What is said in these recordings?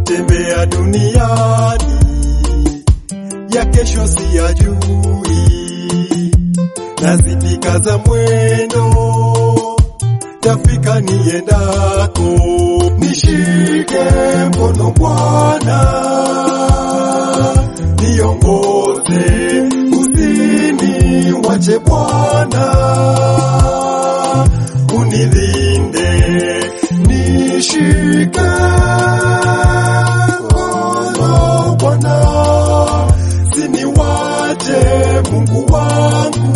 natembea duniani, ya kesho siyajui, nazidi kaza mwendo, tafika niendako, nishike mkono Bwana, niongoze, usini wache Bwana, unilinde, nishike mkono Bwana, siniwache Mungu wangu.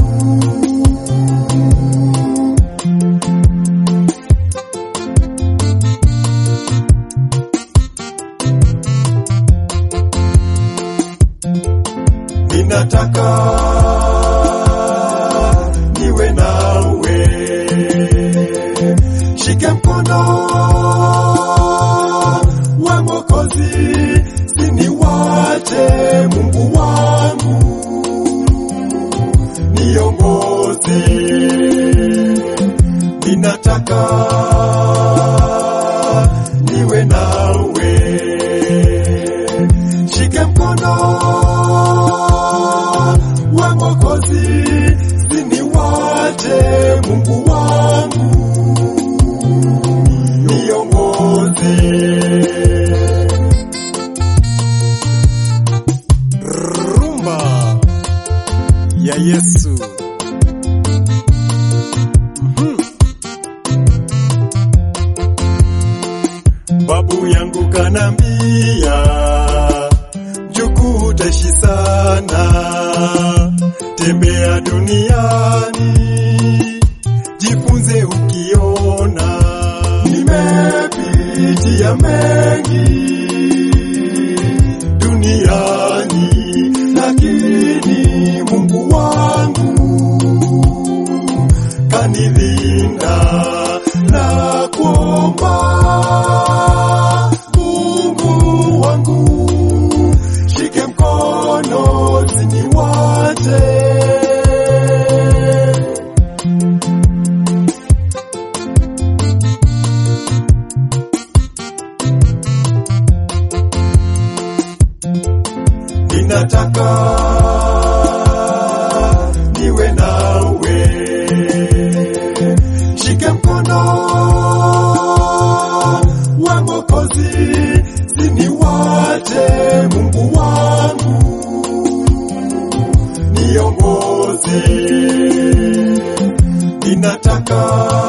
Ninataka niwe nawe, shike mkono wa Mwokozi, siniwache Mungu wangu, niongoze. Ninataka niwe nawe, shike mkono wa Mwokozi, siniwache Mungu wangu, niongoze. Rumba ya Yesu. Mhm. Babu yangu kanambia mjukuu utaishi sana, tembea duniani, jifunze ukiona. Nimepitia mengi duniani, lakini Mungu wangu kanilinda na kuomba Mungu wangu shike mkono siniwache. Ninataka niwe nawe, shike mkono wa Mwokozi, siniwache Mungu wangu, niongoze. Ninataka